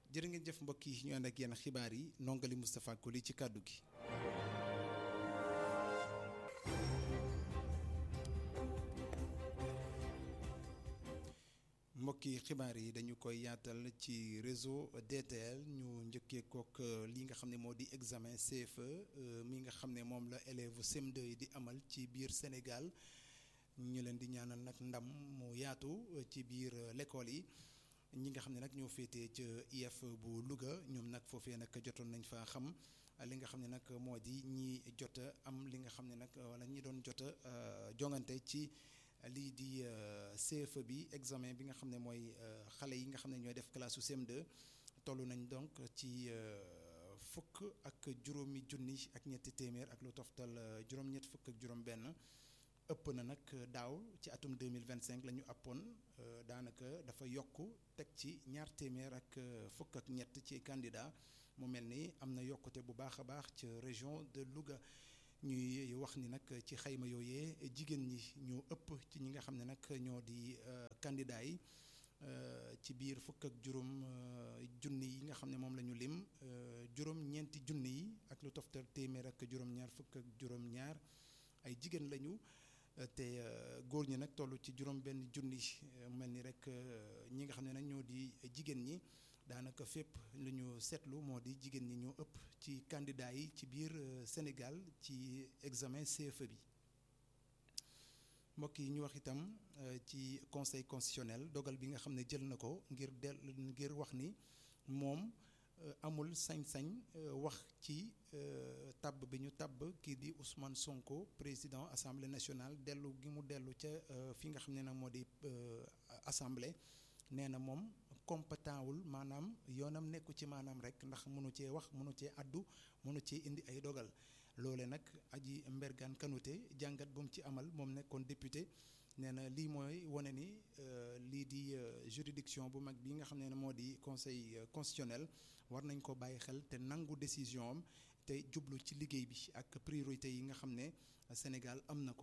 jërë ngeen jëf mbokk yi ñu ànd ak yenn xibaar yi nongali Moustapha Koli ci kàddu gi. mbokki xibaar yi dañu koy yaatal ci réseau DTL ñu njëkkee kook li nga xam ne moo di examen CFE mi nga xam ne moom la élève CM2 yi di amal ci biir Sénégal ñu leen di ñaanal nag ndam mu yaatu ci biir l'école yi ñi nga xam ne nag ñoo féetee ca IF bu Louga ñoom nag foofee nag jotoon nañ fa xam li nga xam ne nag moo di ñi jot a am li nga xam ne nag wala ñi doon jot a jongante ci lii di CFE bi examen bi nga xam ne mooy xale yi nga xam ne ñooy def classe su CM2 toll nañ donc ci fukk ak juróomi junni ak ñetti téeméer ak lu toftal juróom-ñett fukk ak juróom-benn ëpp na nag daaw ci atum 2025 la ñu appoon daanaka dafa yokk teg ci ñaar téeméer ak fukk ak ñett ci candidat mu mel ni am na yokkute bu baax a baax ci région de Louga. ñuy wax ni nag ci xayma yooyee jigéen ñi ñoo ëpp ci ñi nga xam ne nag ñoo di candidat yi ci biir fukk ak juróom junni yi nga xam ne moom la ñu lim juróom ñeenti junni yi ak lu toftal téeméer ak juróom-ñaar fukk ak juróom-ñaar ay jigéen lañu te góor ñi nag toll ci juróom benn junni mel ni rek ñi nga xam ne nag ñoo di jigéen ñi daanaka fépp lu ñu seetlu moo di jigéen ñi ñoo ëpp ci candidat yi ci biir Sénégal ci examen CFE bi mbokk yi ñu wax itam ci conseil constitutionnel dogal bi nga xam ne jël na ko ngir del ngir wax ni moom amul sañ-sañ wax ci tabb bi ñu tabb kii di Ousmane Sonko président assemblée nationale dellu gi mu dellu ca fi nga xam ne nag moo di assemblée. nee na moom compétent wul maanaam yoonam nekku ci maanaam rek ndax mënu cee wax mënu cee addu mënu cee indi ay dogal loole nag aji Mbergane Kanouté jàngat bu mu ci amal moom nekkoon député nee na lii mooy wane ni lii di juridiction bu mag bi nga xam ne moo di conseil constitutionnel war nañ ko bàyyi xel te nangu décision am te jublu ci liggéey bi ak priorité yi nga xam ne Sénégal am na ko.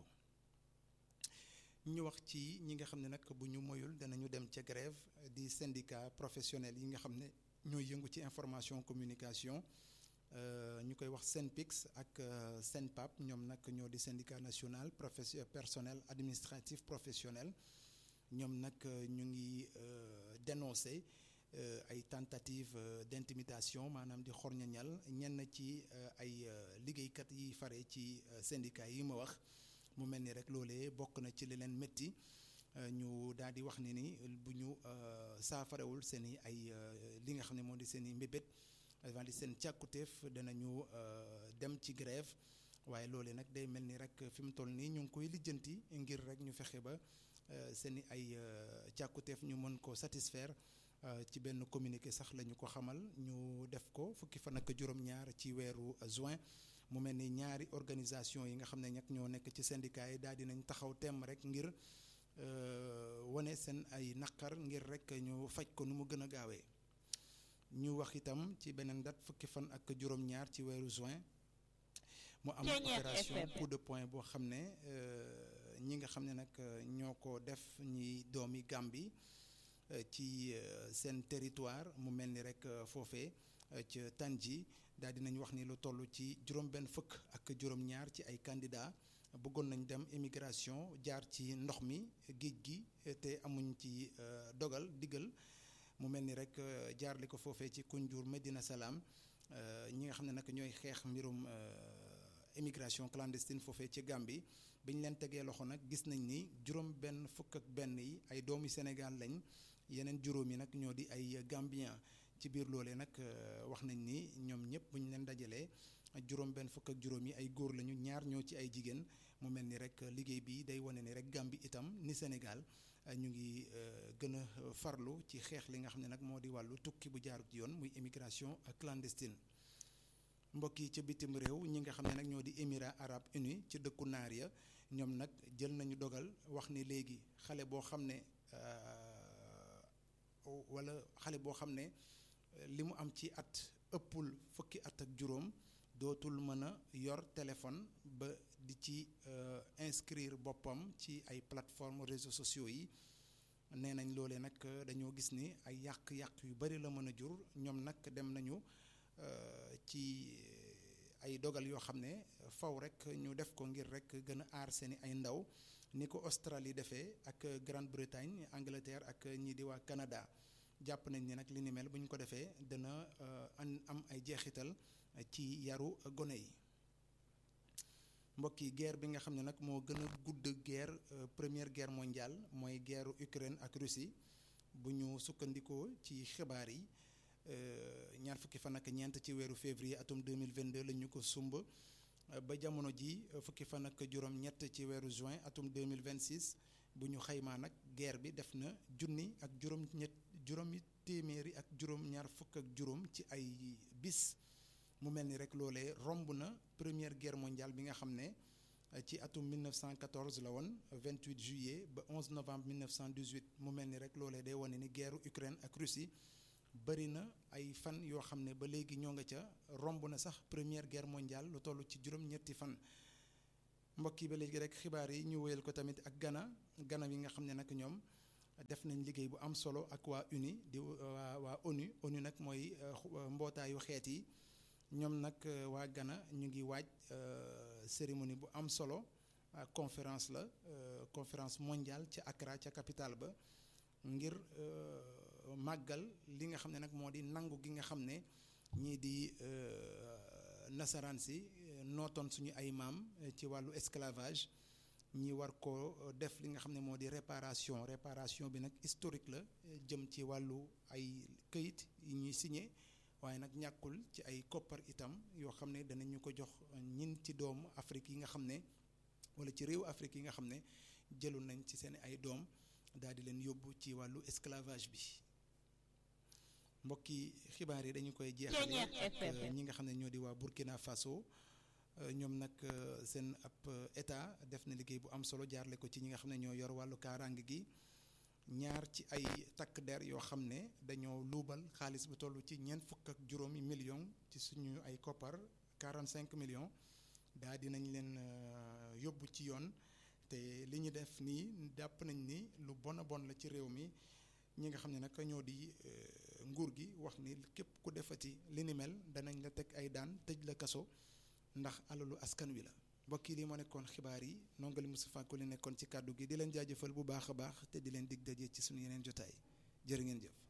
ñu wax ci ñi nga xam ne nag bu ñu moyul danañu dem ca grève di syndicat professionnel yi nga xam ne ñooy yëngu ci information communication ñu koy wax SYNPICS ak SYNPAP ñoom nag ñoo di syndicat national profession personnel administratif professionnel ñoom nag ñu ngi dénoncer ay tentative d'intimidation maanaam di xorñañal ñenn ci ay liggéeykat yi fare ci syndicat yi ma wax mu mel ni rek loolee bokk na ci li leen métti ñu daal di wax ni ni bu ñu saafarewul seen i ay li nga xam ne moo di seen i mbébét avant di seen càkkutéef danañu dem ci grève waaye loolee nag day mel ni rek fi mu toll nii ñu ngi koy lijjanti ngir rek ñu fexe ba seen i ay càkkutéef ñu mën ko satisfaire ci benn communiqué sax la ñu ko xamal ñu def ko fukki fan ak juróom-ñaar ci weeru juin. mu mel ni ñaari organisation yi nga xam ne ñag ñoo nekk ci syndicat yi daal dinañ taxaw temm rek ngir wane seen ay naqar ngir rek ñu faj ko nu mu gën a gaawee ñu wax itam ci beneen date fukki fan ak juróom-ñaar ci weeru juin mu am opération coup de poing boo xam ne ñi nga xam ne nag ñoo ko def ñi doomi Gàmbi ci seen territoire mu mel ni rek foofee ca Tànji daal dinañ wax ni lu toll ci juróom benn fukk ak juróom-ñaar ci ay candidats bëggoon nañ dem immigration jaar ci ndox mi géej gi te amuñ ci dogal diggal mu mel ni rek jaarle ko foofee ci Kunjur Medina Salaam ñi nga xam ne nag ñooy xeex mbirum immigration clandestine foofee ci Gambie bi ñu leen tegee loxo nag gis nañ ni juróom benn fukk ak benn yi ay doomi Sénégal lañ yeneen juróom yi nag ñoo di ay Gambien ci biir loolee nag wax nañ ni ñoom ñëpp bu ñu leen dajalee juróom benn fukk ak juróom yi ay góor lañu ñaar ñoo ci ay jigéen mu mel ni rek liggéey bi day wane ni rek Gambie itam ni Sénégal ñu ngi gën a farlu ci xeex li nga xam ne nag moo di wàllu tukki bu jaarut yoon muy immigration clandestine mbokk yi ca bitim réew ñi nga xam ne nag ñoo di Émirats arabes unis ci dëkku naar ya ñoom nag jël nañu dogal wax ni léegi xale boo xam ne wala xale boo xam ne li mu am ci at ëppul fukki at ak juróom dootul mën a yor téléphone ba di ci inscrire boppam ci ay plateformes réseaux sociaux yi nee nañ loolee nag dañoo gis ni ay yàq-yàq yu bari la mën a jur ñoom nag dem nañu ci ay dogal yoo xam ne faw rek ñu def ko ngir rek gën a aar seeni ay ndaw ni ko Australie defee ak Grande-Bretagne Angleterre ak ñii di waa Canada jàpp nañ ni nag li ni mel bu ñu ko defee dana am ay jeexital ci yaru gone yi mbokk yi guerre bi nga xam ne nag moo gën a gudd guerre première guerre mondiale mooy guerre Ukraine ak Russie bu ñu sukkandikoo ci xibaar yi ñaar fukki fan ak ñeent ci weeru février atum 2022 la ñu ko sumb ba jamono ji fukki fan ak juróom-ñett ci weeru juin atum 2026 bu ñu xaymaa nag guerre bi def na junni ak juróom-ñett juróomi téeméeri ak juróom-ñaar fukk ak juróom ci ay bis mu mel ni rek loolee romb na première guerre mondiale bi nga xam ne ci atum 1914 la woon 28 juillet ba 11 novembre 1918 mu mel ni rek loolee day wane ni guerre Ukraine ak Russie bëri na ay fan yoo xam ne ba léegi ñoo nga ca romb na sax première guerre mondiale lu toll ci juróom-ñetti fan mbokk yi ba léegi rek xibaar yi ñu wéyal ko tamit ak Ghana Ghana yi nga xam ne nag ñoom def nañ liggéey bu am solo ak waa UNI di waa waa ONU ONU nag mooy mbootaayu xeet yi ñoom nag waa Ghana ñu ngi waaj cérémonie bu am solo conférence la conférence mondiale ca Accra ca capitale ba ngir màggal li nga xam ne nag moo di nangu gi nga xam ne ñii di nasaraan si nootoon suñu ay maam ci wàllu esclavage ñi war ko def li nga xam ne moo di réparation réparation bi nag historique la jëm ci wàllu ay këyit yi ñuy signé waaye nag ñàkkul ci ay koppar itam yoo xam ne danañu ko jox ñin ci doomu Afrique yi nga xam ne wala ci réew Afrique yi nga xam ne jëlu nañ ci seen ay doom daal di leen yóbbu ci wàllu esclavage bi mbokki xibaar yi dañu koy jeexale ak ñi nga xam ne ñoo di waa Burkina Faso ñoom nag seen ab état def na liggéey bu am solo jaarle ko ci ñi nga xam ne ñoo yor wàllu kaaraange gi ñaar ci ay takk der yoo xam ne dañoo luubal xaalis bu toll ci ñeent fukk ak juróomi million ci suñu ay koppar 45 millions daa dinañ leen yóbbu ci yoon te li ñu def nii jàpp nañ ni lu bon a bon la ci réew mi ñi nga xam ne nag ñoo di nguur gi wax ni képp ku defati li ni mel danañ la teg ay daan tëj la kaso ndax alalu askan wi la mbokk yi lii moo nekkoon xibaar yi nongali Moustapha Koli nekkoon ci kàddu gi di leen jaajëfal bu baax a baax te di leen dig daje ci suñu yeneen jotaay jërë ngeen jëf